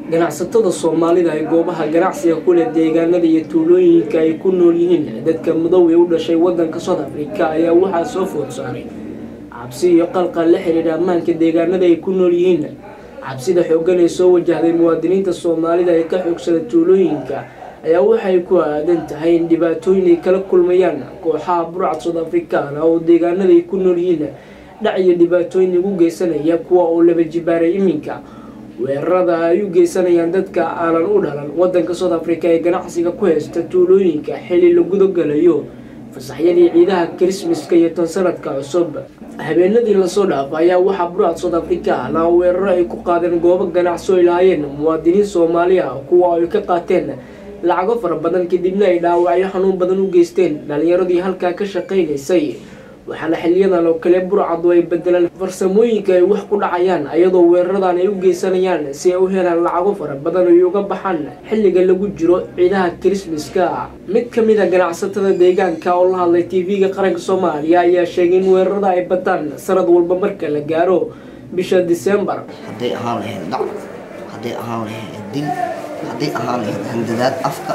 ganacsatada soomaalida ee goobaha ganacsiga ku leh deegaanada iyo tuulooyinka ay ku nool yihiin dadka madow ee u dhashay wadanka south africa ayaa waxaa soo food saaray cabsi iyo qalqal la xiriira ammaanka deegaanada ay ku nool yihiin cabsida xooggan ee soo wajahday muwaadiniinta soomaalida ee ka xoogsada tuulooyinka ayaa waxay ku aadan tahay in dhibaatooyin ay kala kulmayaan kooxaha burcad south africana oo deegaanada ay ku nool yihiin dhac iyo dhibaatooyin lagu geysanaya kuwa oo laba jibaaray iminka weerarada ay u geysanayaan dadka aanan u dhalan wadanka south africa ee ganacsiga ku haysta tuulooyinka xili la gudagalayo fasaxyadii ciidaha krismaska iyo tan sanadka cusub habeenadii lasoo dhaafa ayaa waxaa burcad south africa na weeraro ay ku qaadeen goobo ganacsi ay lahaayeen muwaadiniin soomaali ah kuwa ay ka qaateen lacago fara badan kadibna ay dhaawacyo xanuun badan u geysteen dhalinyaradii halkaa ka shaqaynaysay waxaana xiliyadan oo kale burcadu ay bedelaan farsamooyinka ay wax ku dhacayaan ayadoo weeraradan ay u geysanayaan si ay u helaan lacago fara badan ay uga baxaan xilliga lagu jiro ciidaha krismaska mid ka mid a ganacsatada deegaanka oo la hadlay tv-ga qaranka soomaaliya ayaa sheegay in weerarada ay bataan sanad walba marka la gaaro bisha disembar hadday ahaan lahayd dhac hadday ahaan lahayd dil hadday ahaan lahayd handadaad afka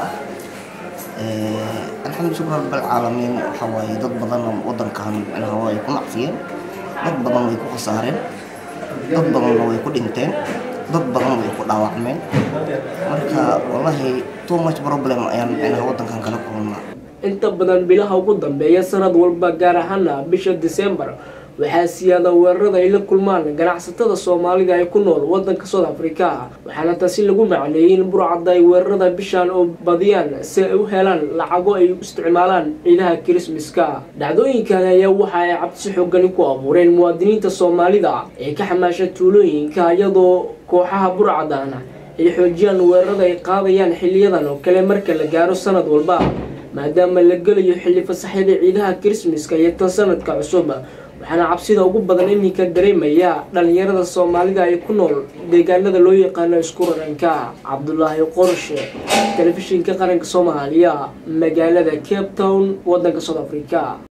ah alxamdu shukr rabbilcaalamiin waxaa waaye dad badan wadankan micnaha way ku nacfiyeen dad badan way ku khasaareen dad badanna way ku dhinteen dad badan way ku dhaawacmeen marka wallahi too much problem ayaan micnaha wadankan kala kulnaa inta badan bilaha ugu dambeeya sanad walba gaar ahaana bisha disembar waxaa siyaada weerarada ay la kulmaan ganacsatada soomaalida ee ku nool wadanka south africa waxaana taasi lagu macneeyey in burcadda ay weerarada bishan oo badiyaan si ay u helaan lacago ay u isticmaalaan ciidaha krismaska dhacdooyinkan ayaa waxa ay cabsi xoogani ku abuureen muwaadiniinta soomaalida ee ka xamaasha tuulooyinka iyadoo kooxaha burcadana ay xoojiyaan weerarada ay qaadayaan xiliyadan oo kale marka la gaaro sanad walba maadaama la gelayo xilli fasaxyada ciidaha krismaska iyo tan sanadka cusub waxaana cabsida ugu badan iminka dareemaya dhalinyarada soomaalida ay ku nool deegaanada loo yaqaano isku raranka cabdulaahi qorshe telefishinka qaranka soomaaliya magaalada cape town wadanka south africa